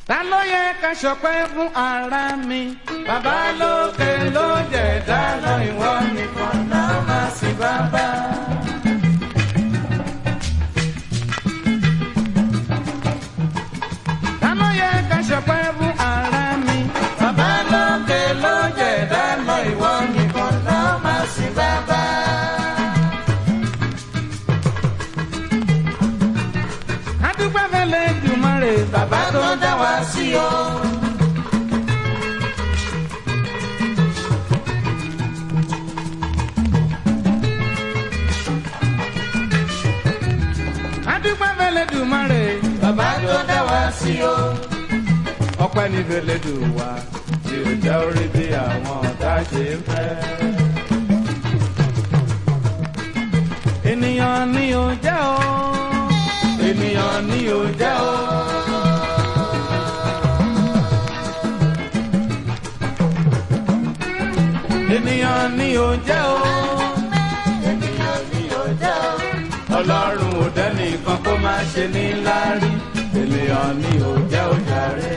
ta ló yẹ ká ṣọpẹ́ fún ara mi. bàbá lókè ló jẹ̀dá lọ ìwọ nìkan náà máa sì bàbá. ta ló yẹ ká ṣọpẹ́ fún ara mi. bàbá lókè ló jẹ̀dá lọ ìwọ nìkan náà máa sì bàbá. adúgbò fẹlẹ dùmarè bàbá tó dá wa sí o. adúgbò fẹlẹ dùmarè bàbá tó dá wa sí o. ọpẹ́ ní fẹlẹ dùn wá tí ó jẹ́ orí bí àwọn ọ̀tá ṣe ń fẹ́. ènìyàn ni ó jẹ́ o ènìyàn ni ò jẹ́ o. ènìyàn ni ò jẹ́ o. ènìyàn ni ò jẹ́ o. ọlọ́run ò dẹ́nìkan kó má ṣe ní láárí. ènìyàn ni ò jẹ́ o jàre.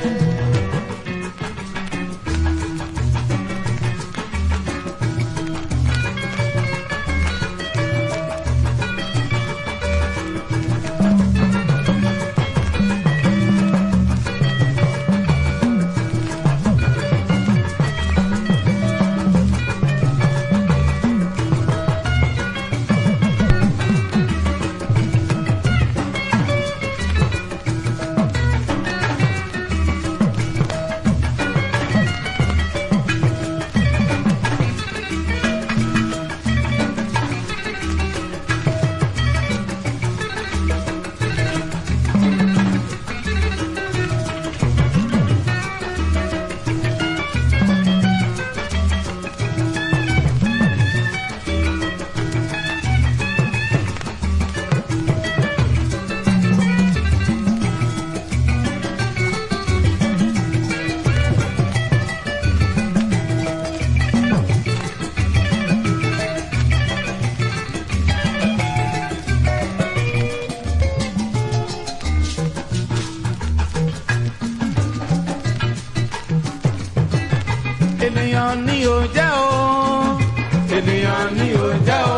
ènìyàn ni ò jẹ́ o ènìyàn ni ò jẹ́ o.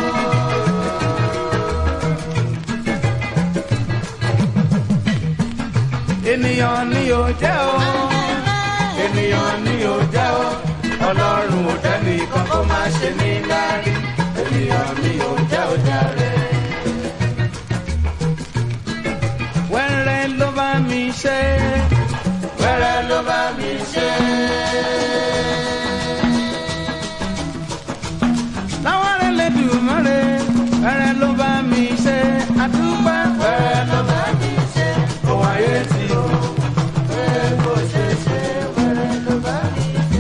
ènìyàn ni ò jẹ́ o ènìyàn ni ò jẹ́ o ọlọ́run ò dẹ́nìkan kó má ṣe ní lárí ènìyàn ni ò jẹ́ o jàre. wẹ́rẹ́ ló bá mi ṣe wẹ́rẹ́ ló bá mi ṣe. láwọn rẹ̀ lè dùn mọ́rẹ̀ wẹ́rẹ́ ló bá mi ṣe àdúgbò wẹ́rẹ́ ló bá mi ṣe òun ayé ti o. wẹ́rẹ́ kò ṣe ṣe wẹ́rẹ́ ló bá mi ṣe.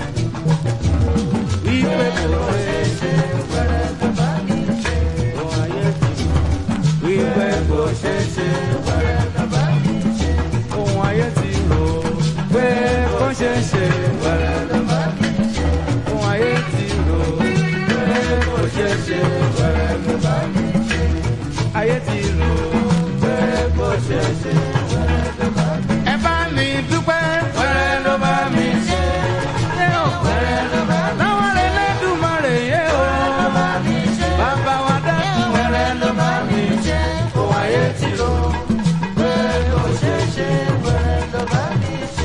wípé kò ṣe ṣe wẹ́rẹ́ ló bá mi ṣe òun ayé ti o. wípé kò ṣe ṣe wẹ́rẹ́ ló bá mi ṣe ohun ayé ti rò pé kó ṣe ṣe wẹ̀rẹ̀ ló bá mi ṣe. ohun ayé ti rò pé kó ṣe ṣe wẹ̀rẹ̀ ló bá mi ṣe. ayé ti rò pé kó ṣe ṣe wẹ̀rẹ̀ ló bá mi ṣe. ẹ bá mi dúpẹ́ wẹ̀rẹ̀ ló bá mi ṣe. ṣé o wẹ̀rẹ̀ ló bá mi ṣe. láwọn rẹ̀ lẹ́dùnmọ̀rẹ̀ yé o. wẹ̀rẹ̀ ló bá mi ṣe. bàbá wa dákun wẹ̀rẹ̀ ló bá mi ṣe. ohun ayé ti rò pé kó ṣe ṣe wẹ̀rẹ̀ ló bá mi ṣe.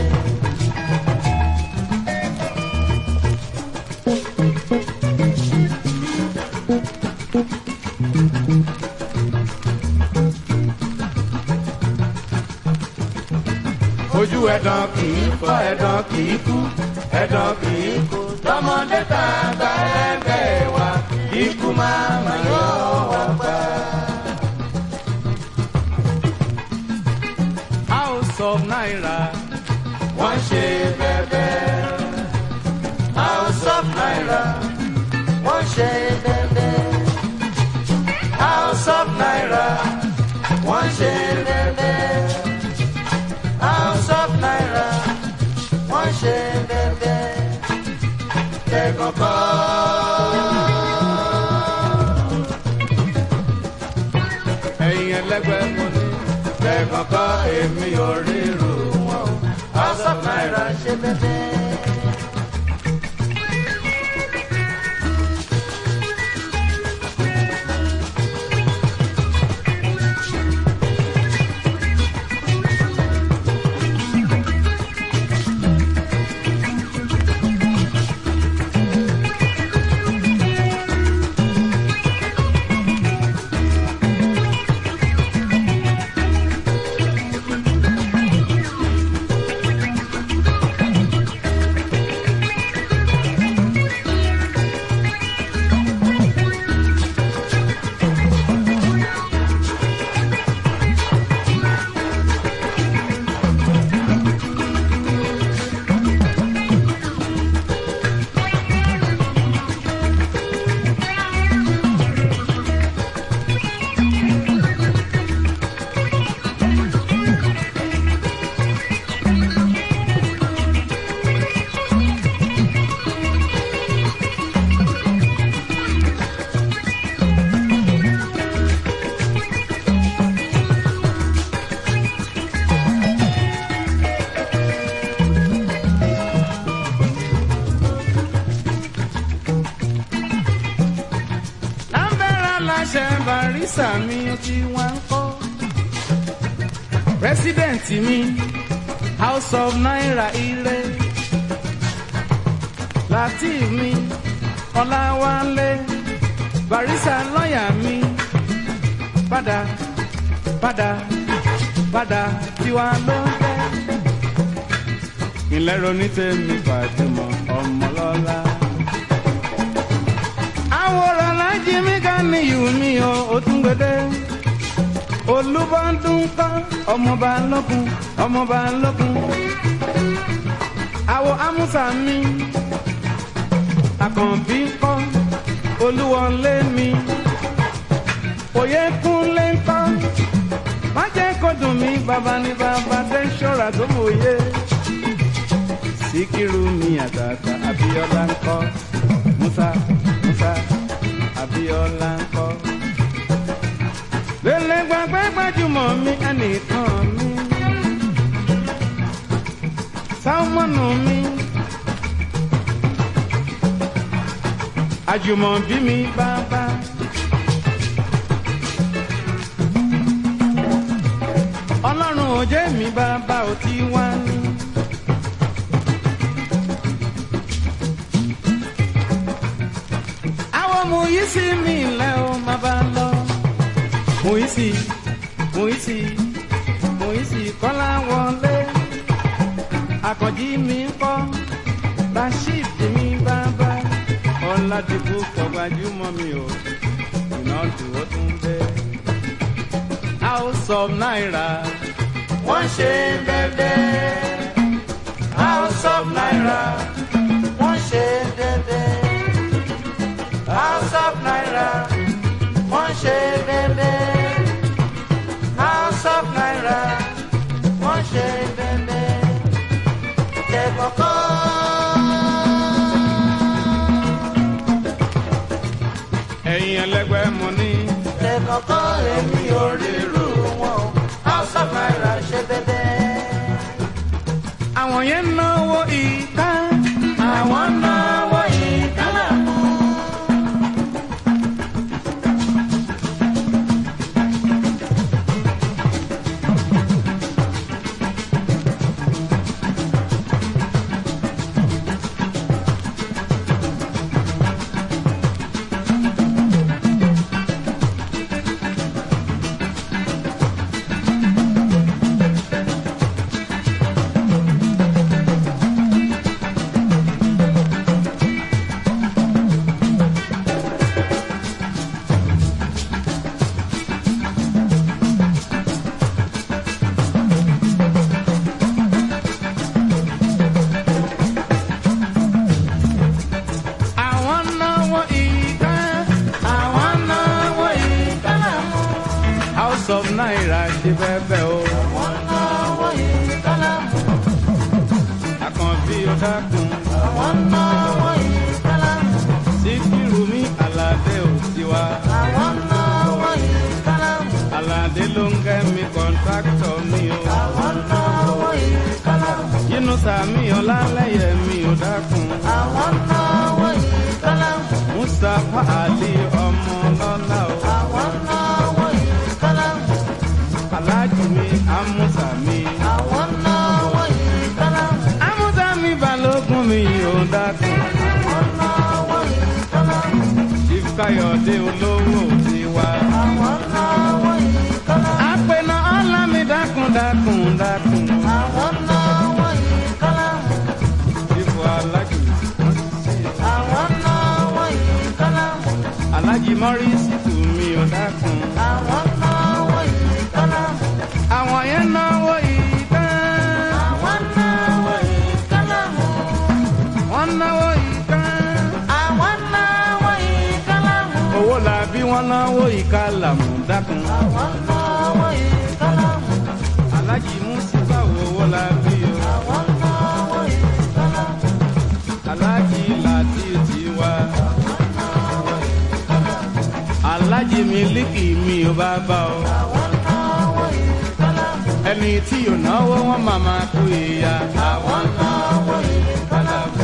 ojú ẹ̀dán kì í fọ́ ẹ̀dán kì í kú ẹ̀dán kì í kú tọmọdé tàgbà ẹgbẹ́ wa ikú máa ma yọ wá pa. house of naira wọ́n ṣe bẹ́bẹ́. house of naira wọ́n ṣe bẹ́bẹ́. house of naira wọ́n ṣe bẹ́bẹ́. house of naira wọ́n ṣe bẹ́bẹ́. Kẹ̀kọ̀kọ́. ẹ̀yin ẹlẹ́gbẹ́ mo ní kẹ̀kọ̀kọ́ èmi ò ríru wọn o. barisa mi tí wọ́n ń kọ́ president mi house of naira ire latif mi ọláwálé barisa lọ́ọ̀yà mi padà padà padà tiwa ló ń fẹ́. ìlẹ́rọ ní tèmi Fàtímọ̀ ọmọlọ́lá. àwòrán lájí mi ká ní ìhù mi o ó tún gbẹdẹ. olúbọ̀dún kọ́ ọmọba lọ́kùn ọmọba lọ́kùn. àwọ̀ amúsà mi àkànbí kọ́ olúwọlé mi òye kúnlé ńkọ́ má jẹ́ kó dùn mí bàbá ní bàbá tẹ́ ṣọ́ra tó mòye. síkírù mi àtàtà abíọ́lá ńkọ́ musa musa abíọ́lá ńkọ́. lélẹ̀ gbàgbé gbajúmọ̀ mi ẹnìkan mi. sáwọ́nù mi. àjùmọ̀bí mi bàbá. ọlọ́run ò jẹ́ mi bàbá ò ti wá ní. àwọn mo yí sí mi ilẹ̀ ó má bá lọ. mo yí sí mo yí sí mo yí sí kọ́lá wọlé. àkànjí mi ń kọ́ rasheed mi bàbá. ọ̀làdìbò kọ̀gbájúmọ́ mi ò ìnáwó ó tún bẹ́ẹ̀ house of naira. wọ́n ṣe dédé. house of naira. wọ́n ṣe dédé. house of naira. wọ́n ṣe dédé. house of naira. wọ́n ṣe dédé. Tẹ̀kọ̀kọ́. ẹ̀yin ẹlẹgbẹ́ mo ní Tẹ̀kọ̀kọ́ èmi ò rí irú wọn. House of Naira ṣe dédé. àwọn yẹn ń náwó ìka. Àwọn náwó ìkálà mú. àwọn náwó ìka. Àwọn náwó ìkálà mú. house of naira ṣe bẹ́ẹ̀ o. Àwọn náwó ìkálà mú. àkànbí ó dákun. Àwọn náwó ìkálà mú. síkírù mi aládé ò tiwa. Àwọn náwó ìkálà mú. aládé ló ń kẹ́ mi kọ́ńtráktọ̀ mi o. Àwọn náwó ìkálà mú. yínú sàmì ọlálẹ́yẹ mi ò dákun. Àwọn náwó ìkálà mú. mustapha ali ọmọ lọ́lá o. Àwọn náwó ìkálà mú. aláàjì mi amúsà mi. Àwọn náwó ìkálà mú. amúsà mi balógun mi ò dákun. Àwọn náwó ìkálà mú. chief káyọ̀dé olówó tiwa. Àwọn náwó ìkálà mú. àpènà ọlá mi dákun dákun dákun. Àwọn náwó ìkálà mú. chief alájì Àwọn náwó ìkálà mú. alájì mọ́rísì tù mí ò dákun. Àwọn náwó ìkálà mú. àwọn yẹn náwó ìtàn. Àwọn náwó ìkálà mú. wọ́n náwó ìtàn. Àwọn náwó ìkálà mú. owó la bí wọ́n náwó ìkàlàmù dákun. Àwọn náwó ìkálà mú. alájì mùsùlùmá owó la bí o. Àwọn náwó ìkálà mú. alájì láti tiwa. alájì mílíkì mi ò bá bá o. Àwọn náwó ìkálà mú. ẹni tí ò náwó wọn máa máa kú ìyá. Àwọn náwó ìkálà mú.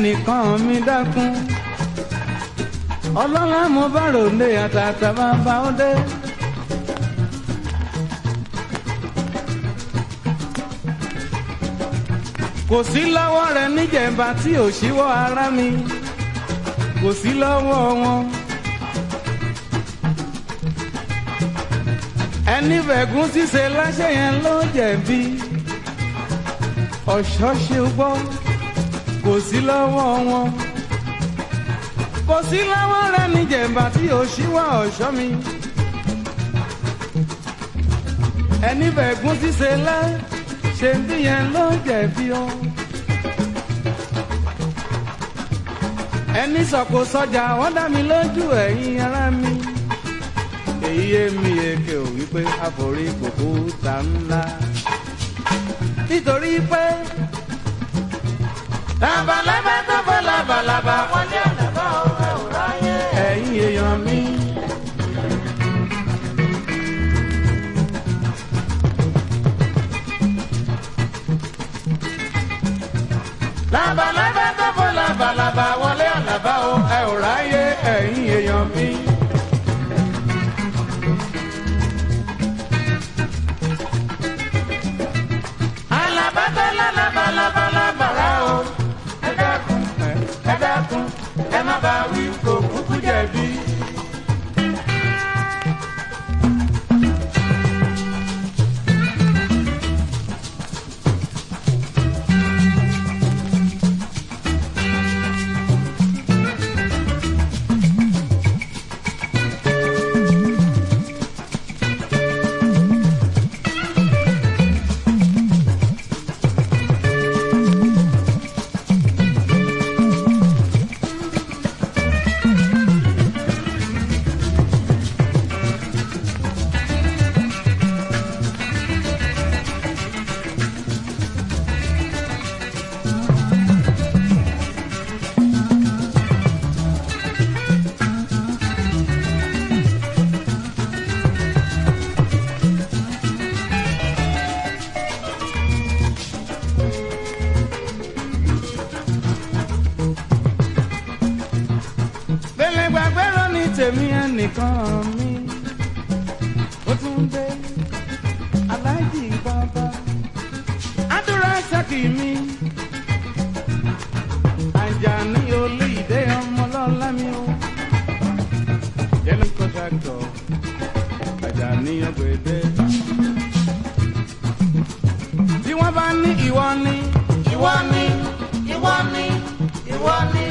ẹnìkan mi dákun ọlọ́lá mo bá ròde àtàtà bàbá ó dé. kò sí lọ́wọ́ rẹ níjẹ̀mbá tí ò ṣíwọ́ ara mi kò sí lọ́wọ́ wọn. ẹni fẹ̀gún ṣíṣe láṣẹ yẹn ló jẹ̀bi ọ̀ṣọ́ ṣe gbọ́ kò sí lọ́wọ́ wọn. kò sí lọ́wọ́ rẹ níjẹ̀mbá tí ò ṣíwọ́ ọ̀ṣọ́ mi. ẹni fẹ̀gún ṣíṣe láṣẹ bí yẹn ló jẹ̀bi ọ́. ẹni sọ̀kò sọjà wọ́n dá mi lójú ẹ̀yin ará mi. èyí yé mi èké ò wípé àforí kòkó ta ńlá. nítorí pé labalábá tó fọ́ labalábá wọlé àlàbá ọ̀rẹ́ òráyé. ẹ̀yin èèyàn mi. labalábá tó fọ́ labalábá wọlé àlàbá bá o ẹ ò ráyè ẹ̀yin èèyàn mi. àlàbá tó lálabalábá lábàrá o. ẹ dákun ẹ dákun ẹ má bá wí kó kúkú jẹ̀bi. Bẹ́lẹ̀ gbàgbé rọ ní tèmi ẹnìkan mi. Ó tún dé aláìjì bàbá. Àdúrà sákì mi. Àjàní olú ìdè ọmọ lọ́la mi o. Yẹ́nì kọ́ńtàkítọ̀ Àjàní ọ̀gbẹ̀dẹ̀. Tí wọ́n bá ní ìwọ ni. ìwọ ni ìwọ ni ìwọ ni.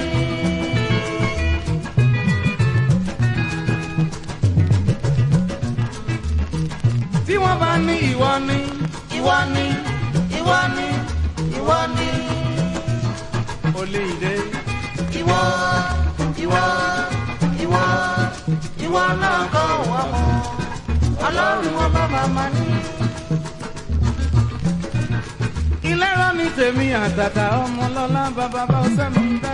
Tí wọ́n bá ní ìwọ ni. ìwọ ni ìwọ ni ìwọ ni. Olú ìdè. ìwọ ìwọ ìwọ ìwọ náà kọ́ wọ́n mọ́ ọlọ́run ọba màmá ní. ilé rán ní tèmi àtàtà ọmọ lọ́lá bàbá bá ọsẹ mi dá.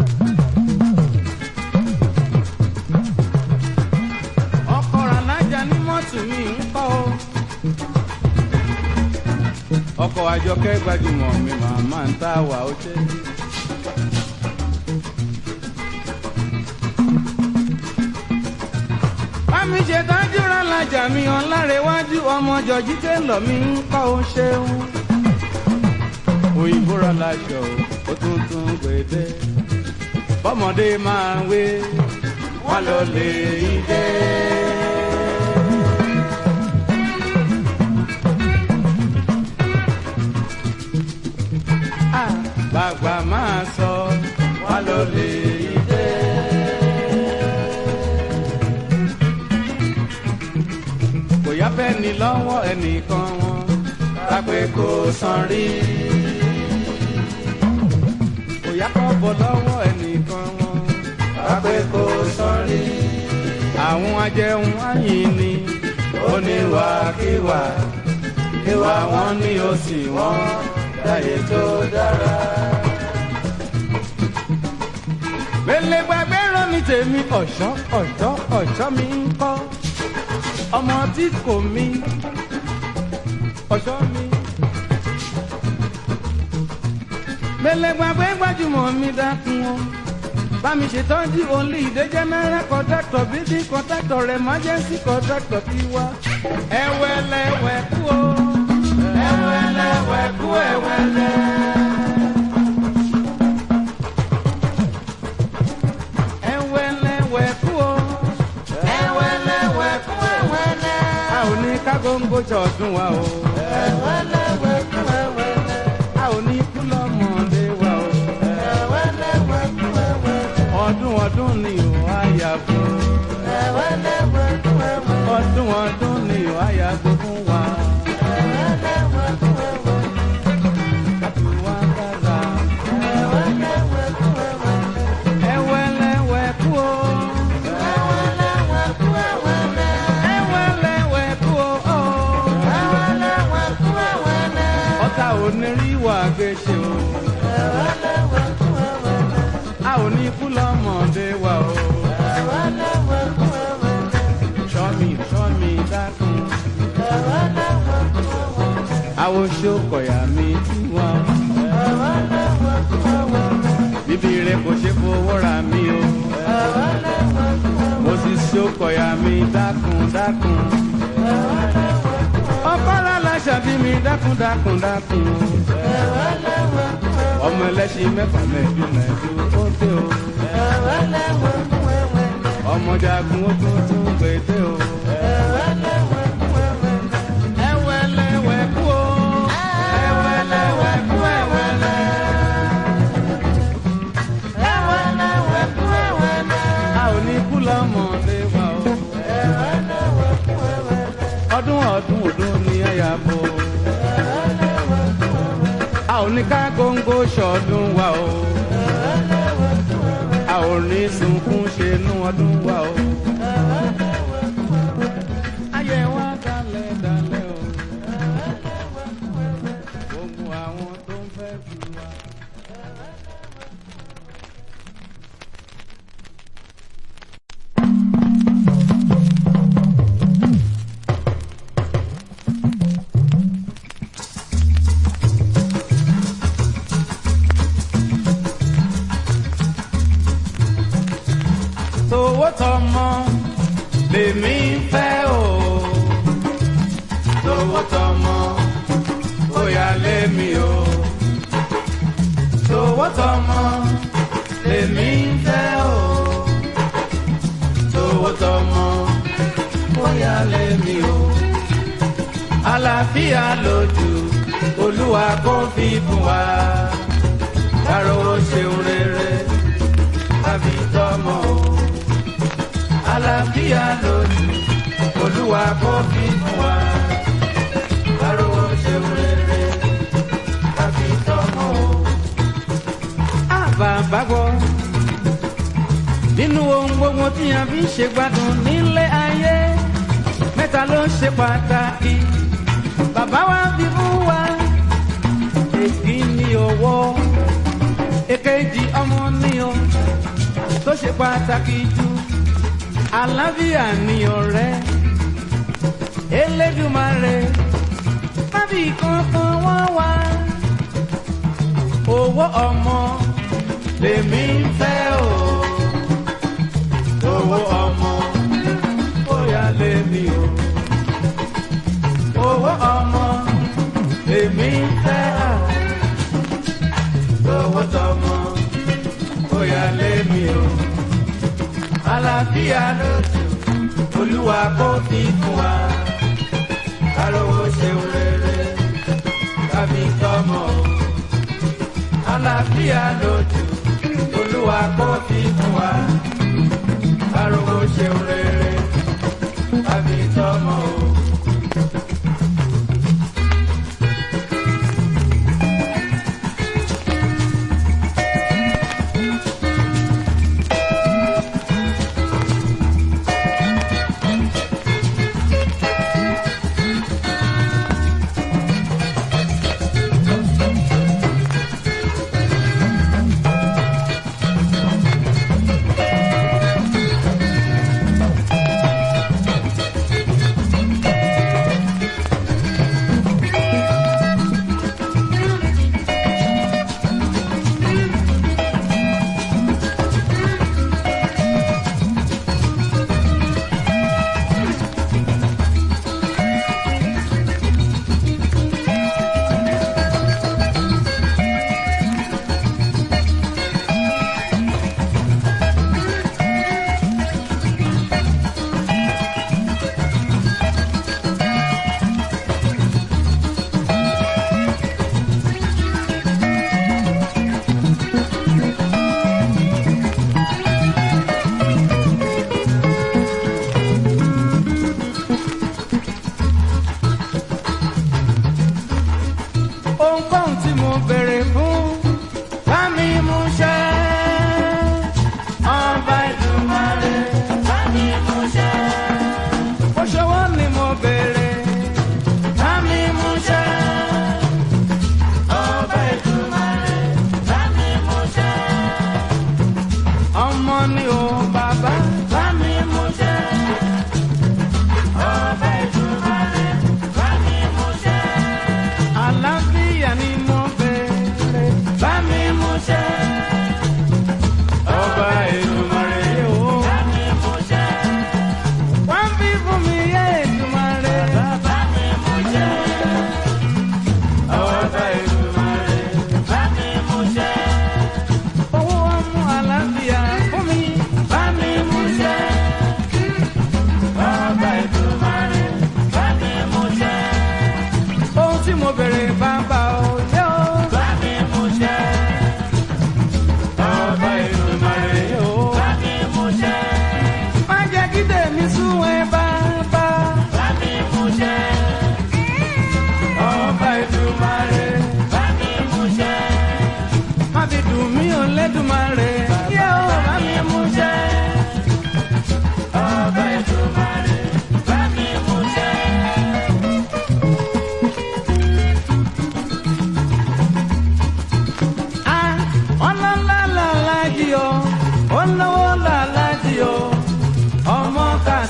ọkọ̀ rànájà ní mọ́tò mi ń kọ́ o. ọkọ̀ àjọkẹ́ gbajúmọ̀ mi màmá ń tá wà ó ṣe. bámi ṣe tọ́jú rànájà mi ọ̀làrẹ̀wájú ọmọ jọ̀jí tẹ́lọ̀ mi ń kọ́ ó ṣeun òyìnbó rọ láṣọ ó tún tún gbèdé bọ́mọdé máa ń wé wọ́n lọ lè dé. Ah, bàgbà máa sọ wọ́n lọ lè dé. kò yá fẹ́ ni lọ́wọ́ ẹnìkan wọn lápẹ́ kò san rí ìyá kan bọ̀ lọ́wọ́ ẹnìkan wọn. Lápẹ́ kò sọ́rí. Àwọn ajẹun ayìn ni oníwàkiwà. Ìwà wọn ní òsì wọn láyé tó dára. Mẹ́lẹ̀ gbàgbé rán ní tèmi ọ̀ṣọ́ ọ̀ṣọ́ ọ̀ṣọ́ mi ń kọ́. Ọmọ tí kò mí ọ̀ṣọ́ mi. gbẹlẹgbàgbẹ gbajúmọ̀ mi dákun o bámi ṣètọ́jú olú ìdè general contractor building contractor emergency contractor ti wá ẹwẹlẹwẹ kú o ẹwẹlẹwẹ kú ẹwẹlẹ. ẹwẹlẹwẹ kú o ẹwẹlẹwẹ kú ẹwẹlẹ. a ò ní kágóńgó jọ̀ọ́dún wa o ẹwẹlẹwẹ kú ẹwẹlẹ. a ò ní kú lọ́mọdé wa o ẹwẹlẹwẹ kú ẹwẹlẹ. ọdún ọdún ni ò á yà fún. ẹwẹlẹwẹ kú ẹwẹlẹ. ọdún ọdún ni ò á yà fún wa. ẹwẹlẹwẹ kú ẹwẹlẹ. àtúwá dára. ẹwẹlẹwẹ kú ẹwẹlẹ. ẹwẹlẹwẹ kú o. ẹwẹlẹwẹ kú ẹwẹlẹ. ẹwẹlẹwẹ kú o. ẹwẹlẹwẹ kú ẹwẹlẹ. ọ̀tá ò ní rí wà gbèsè o. ẹwẹlẹwẹ kú ẹwẹlẹ. a ò ní kú lọ́mọdé wa o. ẹwẹlẹwẹ kú ẹwẹlẹ. sọ́mi sọ́mi dákun. ẹwẹlẹwẹ kú ẹwẹlẹ. àwọn ṣokọ̀yà mi tí wọ́n. ẹwẹlẹwẹ kú ẹwẹlẹ. bíbí rẹ kò ṣe fowó ra mi o. ẹwẹlẹwẹ kú ẹwẹlẹ. mo sì ṣokọ̀yà mi dákun dákun. ẹwẹlẹwẹ kú ẹwẹlẹ. ọkọ̀lá láṣà bí mi dákun dákun dákun. ẹwẹlẹwẹ kú ẹwẹlẹ. ọmọ ẹlẹ́ṣin mẹ́fà mẹ́jọ mẹ́jọ ó dé o. ẹwẹlẹwẹ kú ẹwẹlẹ. ọmọ jagun ó tún tún pété o. ẹwẹlẹwẹ kú ẹwẹlẹ. ẹwẹlẹwẹ kú o. ẹwẹlẹwẹ kú ẹwẹlẹ. ẹwẹlẹwẹ kú ẹwẹlẹ. a ò ní kú lọ́mọdé wa o. ẹwẹlẹwẹ kú ẹwẹlẹ. ọdún ọdún ọdún ni ẹ yà bọ̀. ẹwẹlẹwẹ kú ẹwẹlẹ. a ò ní ká góńgó ṣọdún wa o. ẹwẹlẹwẹ kú ẹwẹlẹ. a ò ní sunkún ṣe nú ọdún wa o. ẹwẹlẹwẹ kú ẹwẹlẹ. ayé wa dalẹ̀ dalẹ̀ o. ẹwẹlẹwẹ kú ẹwẹlẹ. gbogbo àwọn tó ń fẹ́ fi wa. tówó tọmọ lèmi fẹ́ o tówó tọmọ ó yà lémi o tówó tọmọ lèmi fẹ́ o tówó tọmọ ó yà lémi o àlàáfíà lójú olúwa kò fi bùn wá kárò ṣeun rere tàbí tọmọ o àlàáfíà lójú olúwa kò fi fún wa arówó ṣeun rere tàbí tọmọ o. àbàbà gbọ́ nínú ohun gbogbo tí a fi ń ṣe gbádùn nílé ayé mẹ́ta ló ṣe pàtàkì bàbá wa fi fún wa èkì ní owó èkejì ọmọ ní o tó ṣe pàtàkì jù àlàáfíà ni ọ̀rẹ́ elédùmarè mábì kankan wọ́n wá owó ọmọ lèmi ń fẹ́ o owó ọmọ bóyá lèmi o owó ọmọ lèmi ń fẹ́ o owó tọmọ bóyá lèmi o àlàáfíà lójú olúwa kò fi fún wa kárówó ṣeun rere tàbí tọmọ àlàáfíà lójú olúwa kò fi fún wa kárówó ṣeun rere tàbí tọmọ o.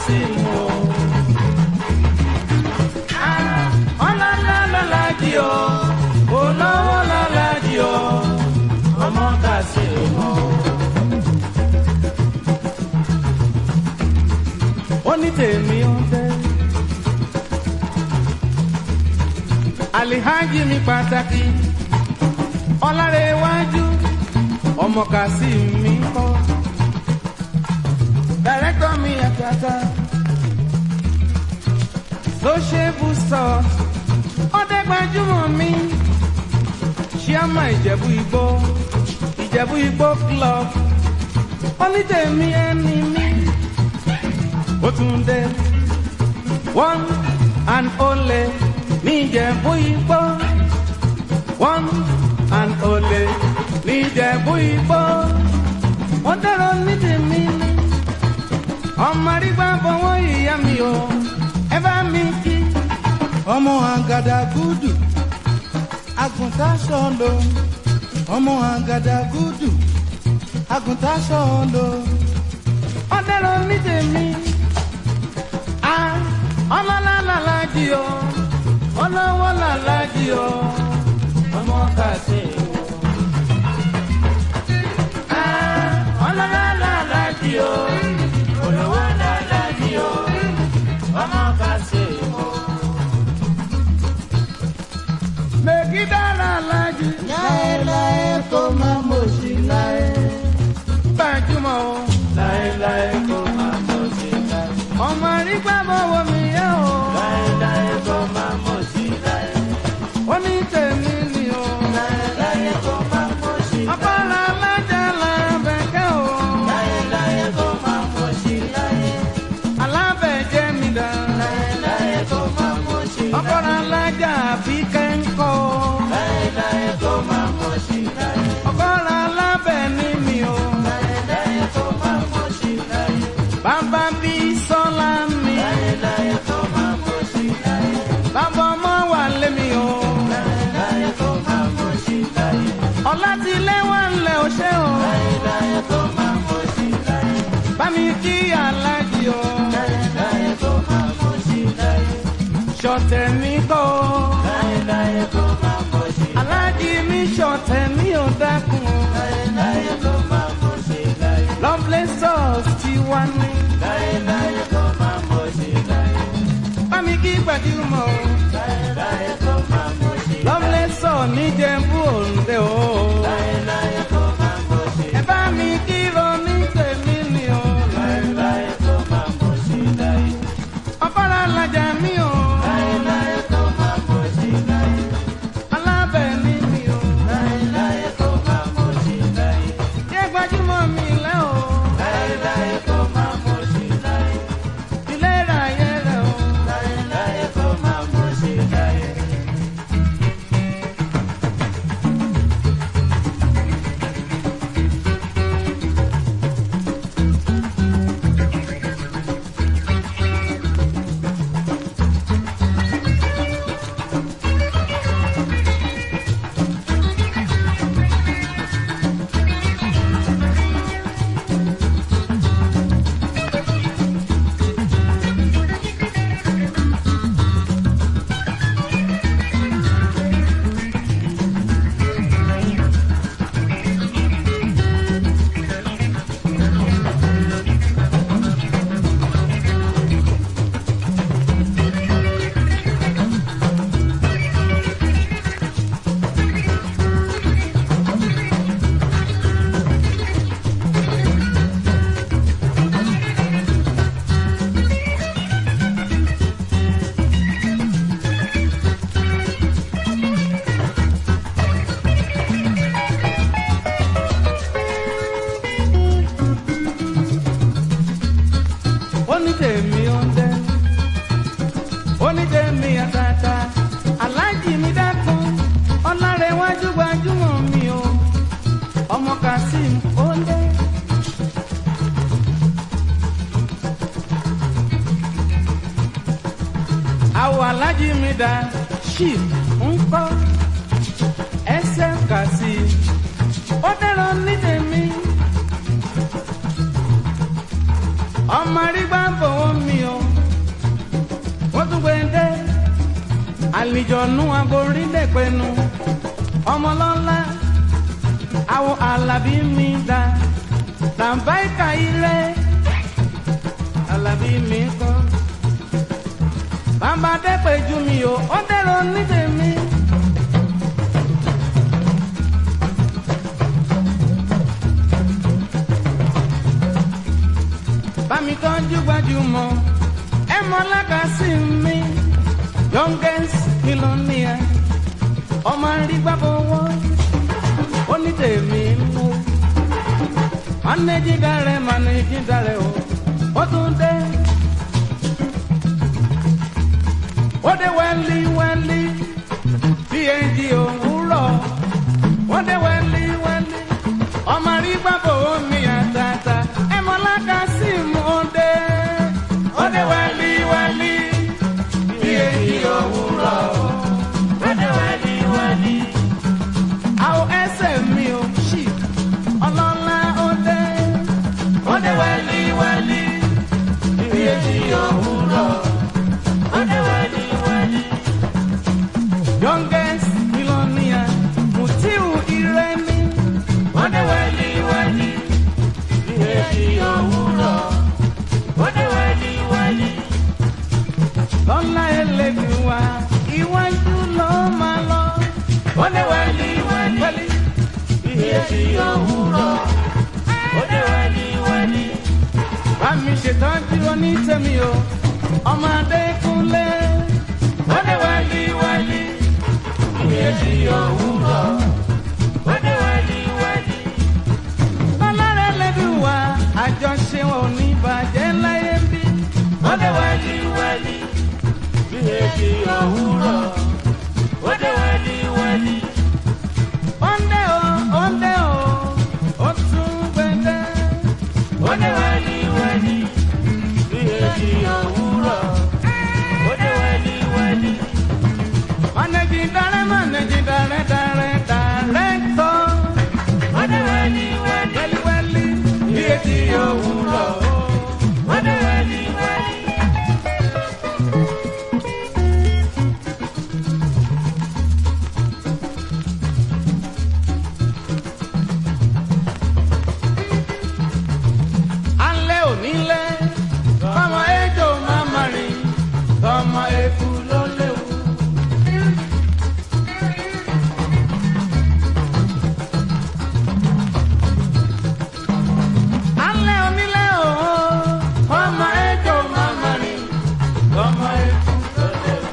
Kasim o. Ah, ọlọ́lá lọ́lájì o olówó lọ́lájì o ọmọ Kasim o. ó ní tèmi ó fẹ́. alihaji mi pàtàkì ọlárẹ̀wájú ọmọ Kasim mi kọ́ dàrẹ́tọ̀ mi àtàtà sociable stores ọdẹ gbajúmọ̀ mi ṣíàmà ìjẹ̀bú igbó ìjẹ̀bú igbó club onítẹ̀mí ẹni mi ó tún dé one and only ní ìjẹ̀bú igbó one and only ní ìjẹ̀bú igbó ó dẹ̀rọ onítẹ̀mí ni ọmọ arígbá fọwọ́ ìyá mi o ẹ bá mi kí. ọmọ àgàdàgùdù àgùntàn sọ̀lọ̀ ọmọ àgàdàgùdù àgùntàn sọ̀lọ̀ ọ̀dẹ́rọ̀ ní tèmi. a ọlọ́lá làlájì o ọlọ́wọ́ làlájì o ọmọ Kasim o. a ọlọ́lá làlájì o olówó làlájì o ọmọ Kasim o. mègídà làlájì láéláé kó má mọ̀ sí láé. gbajúmọ̀ o. láéláé kó má mọ̀ sí láé. ọmọ àrígbá bọ̀wọ̀ mi yẹ o. láéláé kó má mọ̀ sí láé. ó ní tèmi ni o. láéláé kó má mọ̀ sí láé. ọpọlọ alájà làbẹ̀kẹ́ o. láéláé kó má mọ̀ sí láé. alábẹ̀jẹ́ mi dá. láéláé kó má mọ̀ sí láé. ọpọlọ alájà fi kẹ́ńkọ́. láéláé kó má mọ̀ sí láé. ọpọlọ alábẹ̀ ní mi o. láéláé kó má mọ̀ sí láé. bàbá bí sọ́lá mi. láéláé kó má mọ̀ sí láé. bàbá ọmọ wà lé mi o. láéláé kó má mọ̀ sí láé. ọlá ti lé wà ńlẹ̀ o ṣé o. láéláé kó má mọ̀ sí láé. bá mi kí alájì o. láéláé kó má mọ̀ sí láé. ṣọ̀tẹ̀ mi kọ́ o. láéláé kó má mọ̀ sí láé. alájì mi ṣọ̀tẹ̀ mi ò dákun o. láéláé kó má mọ̀ sí láé. lovely sauce ti wá ní. láéláé kó má mọ̀ sí láé. bá mi kí gbajúmọ̀ o. láéláé kó má mọ̀ sí láé. lovely sauce ní jẹ́bú òǹdè o. láéláé kó má mọ̀ sí láé. ẹ bá mi kí ronú tèmi ni o. láéláé kó má mọ̀ sí láé. ọ̀pọ̀lọpọ̀ alájà mi o. láéláé kó má mọ̀ sí láé. alábẹ̀ ní mi o. láéláé kó má mọ̀ sí láé. jẹ́ gbajúmọ̀ mi lẹ́ o. láéláé kó má mọ̀ sí láé. ilé ra yẹ rẹ̀ o. láéláé kó má mọ̀ sí láé. ó ní tèmi ó ń dẹ́. ó ní tèmi àtàtà. alájì mi dákun. ọlárẹ̀wájú gbajúmọ̀ mi o. ọmọ Kasim ó ń dẹ́. àwọ̀ alájì mi dá. chief ń kọ́. ẹsẹ̀ Kasim. ó dẹ́rọ ní tèmi ọmọ arígbá fọwọ́ mi o àmìjọ̀nù aborídẹ̀pẹ̀nu ọmọlọ́lá àwọn alábí mi dá làǹbáìkà ilé alábí mi kọ́ bàbá dẹ́pẹ̀ ju mi o ó dẹ̀rọ ní tèmi. bámi tọ́jú gbajúmọ̀ ẹ mọ lákàsí mi youngest millionaire ọmọ àrígbá fọwọ́ ó ní tèmi mú managing director managing director o ó tún dé ó dé wẹ́lí wẹ́lí phd òwúrọ̀ ó dé wẹ́lí wẹ́lí ọmọ àrígbá fọwọ́ mi àtàtà ẹ mọ lákàsí mu ó dé ó dé wẹ́lí wẹ́lí phd òwúrọ̀ ó dé wẹ́lí wẹ́lí àwọn ẹsẹ̀ mi ò ṣì ọlọ́lá ó dé ó dé wẹ́lí wẹ́lí phd òwúrọ̀ ó dé wẹ́lí wẹ́lí. youngest millionaire mutiu iremi ó dé wẹ́lí wẹ́lí phd òwúrọ̀ ó dé wẹ́lí wẹ́lí. lọ́lá ẹlẹ́gbẹ̀ẹ́ wa iwájú ló máa lọ ó dé wẹ́lí wẹ́lí phd òwúrọ̀ ó dé wẹ́lí wẹ́lí. bá mi ṣètọ́jú onítẹ̀mí o ọmọ adékúnlé ó dé wẹ́lí wẹ́lí phd òwúrọ̀ ó dé wẹ́lí wẹ́lí. lọ́lá ẹlẹ́gbẹ̀ẹ́ wa àjọṣe wọn ò ní bàjẹ́ láyé bí ó dé wẹ́lí wẹ́lí phd òwúrọ̀ ó dé wẹ́lí wẹ́lí. Onde o, onde o, o tún gbẹdẹ. Onde wẹ́lí wẹ́lí, bí èjì òwúrọ̀. Onde wẹ́lí wẹ́lí. Mọ̀nẹ́jì darẹ́ mọ̀nẹ́jì darẹ́ darẹ́ darẹ́ tọ́. Onde wẹ́lí wẹ́lí, wẹ́lí wẹ́lí, bí èjì òwúrọ̀. Onde wẹ́lí wẹ́lí. alẹ́ onílẹ̀ fọmọ ejò máma rìn fọmọ eku ló léwu. alẹ́ onílẹ̀ ooo fọmọ ejò máma rìn fọmọ eku ló léwu.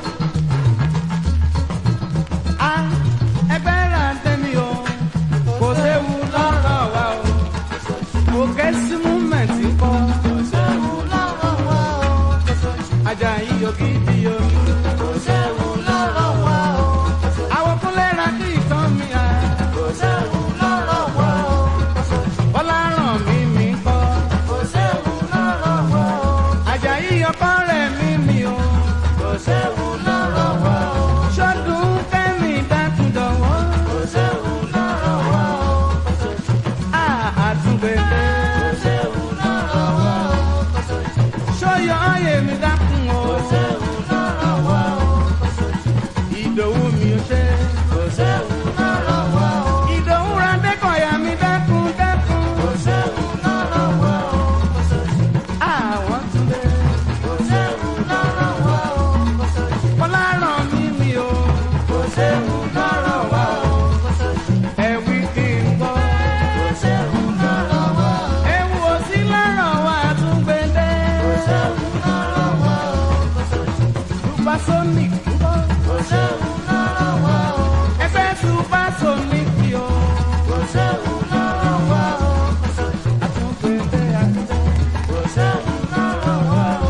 a ẹgbẹ́ ra tẹ́mi o kò séwu lọ́rọ̀ wa o kò kẹ́sí múmẹ̀tì kọ́. kò séwu lọ́rọ̀ wa o. Ajayi ògidì o. kò séwu lọ́rọ̀ wa o. àwọn kúnlẹ̀ ra kí ìtàn mi à. kò séwu lọ́rọ̀ wa o. bọ́lá ràn mí mi kọ́. kò séwu lọ́rọ̀ wa o. Ajayi ọkọ rẹ̀ mí mi o. kò séwu lọ́rọ̀ wa o. ṣọ́dún kẹ́mi dákúndọ̀wọ́. kò séwu lọ́rọ̀ wa o. àtúgbẹ̀dẹ. kò séwu lọ́rọ̀ wa o. ṣọ́yọ̀ ọ̀yẹ̀ mi dákun o. kò séwu lọ́rọ̀ wa o. ìdòwú mi ò ṣe. kò séwu lọ́rọ̀ wa o. ìdòwú ra dẹ́kọ̀ọ́yà mi dákun dákun. kò séwu lọ́rọ̀ wa o. àwọn túnbẹ̀. kò séwu lọ́rọ̀ wa o. kọ́lá ràn mí mi o. kò séwu lọ́rọ̀ wa o. ẹ̀wí kí n gbọ́. kò séwu lọ́rọ̀ wa o. ewu ò sí lọ́rọ̀ wa àtúngbẹ̀dẹ. kò séwu lọ́rọ̀ wa o. Supersonic ń bọ̀. kò séwu lọ́rọ̀ wa o. ẹgbẹ́ Supersonic yìí o. kò séwu lọ́rọ̀ wa o. àtúngbẹ̀dẹ àtúngbẹ̀dẹ. kò séwu lọ́rọ̀ wa o.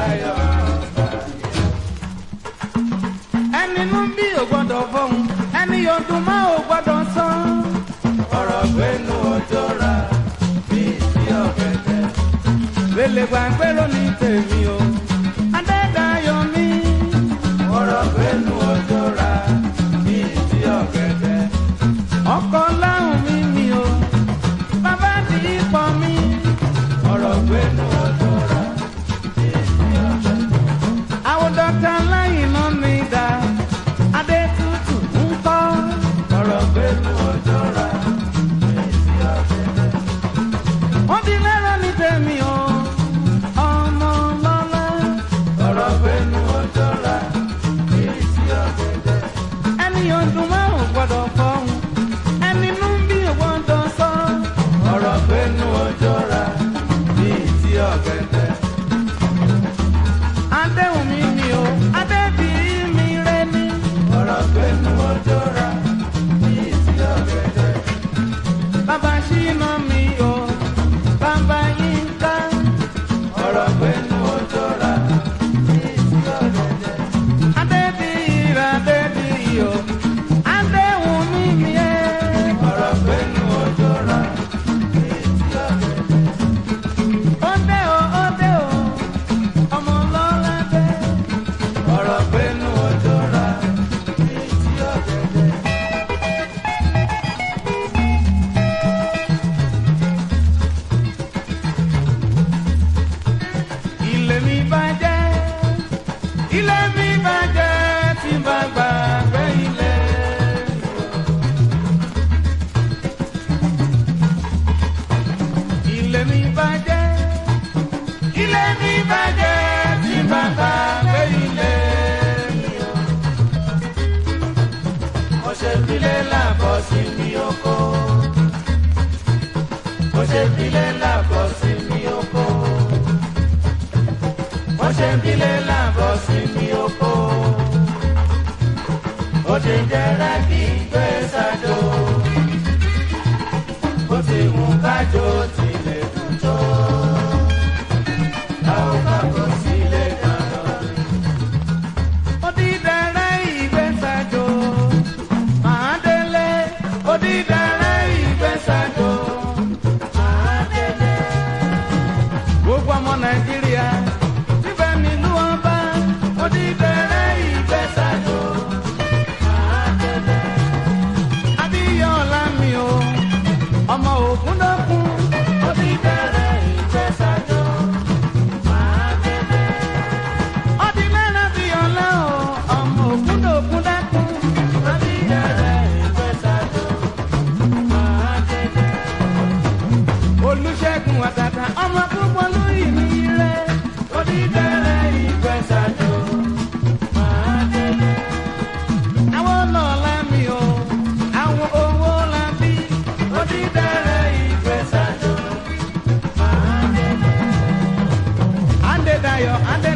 Adédayọ̀ ẹni nú bí ò gbọ́dọ̀ fọ́hùn ẹni yóò dùn má ò gbọ́dọ̀ sọ. ọ̀rọ̀ gbénu ọjọ́ ra bí ti ọ̀gẹ̀dẹ̀. Lele gbàgbé lónìí tèmi o. Adédayọ̀ mi. ọ̀rọ̀ gbénu ọjọ́ ra bí ti ọ̀gẹ̀dẹ̀. Ọkọ̀ láhùn mi mi o. Bàbá ti pọ̀ mi. ọ̀rọ̀ gbénu ọjọ́ ra bí ti ọ̀gẹ̀dẹ̀. Àwọn dọ́kítà láyìn náà mi dá. Adé tútù ń kọ́. ọ̀rọ̀ gbénu ọjọ́ ra bí ti ọ̀gẹ̀dẹ̀. Wọ́n ti lẹ́rọ ní tèmi o. Ọmọ lọ́lá. ọ̀rọ̀ gbénu ọjọ́ ra bí ti ọ̀gẹ̀dẹ̀. Ẹni yóò dùn má ò gbọ́dọ̀ fọ́hùn. Ẹni nú bí ò gbọ́dọ̀ sọ. ọ̀rọ̀ gbénu ọjọ́ ra bí ti ọ̀gẹ̀dẹ̀. Adéhùn mi mi o. Adé bí mi rẹ ni. ọ̀rọ̀ gbénu ọjọ́ ra bí ti ọ̀gẹ̀dẹ̀. Bàbá ṣínà mi o, bàbá yín ká. ọ̀rọ̀ gbénu ọjọ́ ra bí ti ọ̀gẹ̀dẹ̀. Adébíyìrá Adébíyì o, Adéhùn mi mi ẹ́. ọ̀rọ̀ gbénu ọjọ́ ra bí ti ọ̀gẹ̀dẹ̀. Ó dé o, ó dé o, ọmọ lọ́la dé. ọ̀rọ̀ gbénu ọjọ́ ra bí ti ọ̀gẹ̀dẹ̀. Ilé mi bàjẹ́, ilé mi bàjẹ́ tí n bá gbàgbé ilé. Ilé mi bàjẹ́, ilé mi bàjẹ́ tí n bá gbàgbé ilé. mo ṣe filé làbọ̀ sí mi oko. mo ṣe filé làbọ̀ sí mi oko. mo ṣe filé làbọ̀ sí mi oko. ó ti jẹ́rẹ́ kí n gbé sájò. ó ti mú kájò tilẹ̀ dùn tó. láwọn kábọ̀ sílé dáná. Odídẹrẹ́ ìgbésàjò, màá délé. Odídẹrẹ́ ìgbésàjò, màá délé. Gbogbo ọmọ Nàìjíríà síbẹ̀ nílùú ọba. Odídẹrẹ́ ìgbésàjò, màá délé. Abíyọ̀lá mi o, ọmọ Ògúndókun. Odídẹrẹ́ ìgbésàjò, màá délé ọdínlẹ́rẹ́ fi ọ̀la o ọmọ ògúndògún dákun. ọdínlẹ́rẹ́ ìgbésàdó máa dédé. olùṣègùn àtàtà ọmọ púpọ̀ lóyìn ní ire. ọdínlẹ́rẹ́ ìgbésàdó máa dédé. àwọn lọ́la mi o àwọn owó la bí. ọdínlẹ́rẹ́ ìgbésàdó máa dédé. Adédayọ̀ Adé.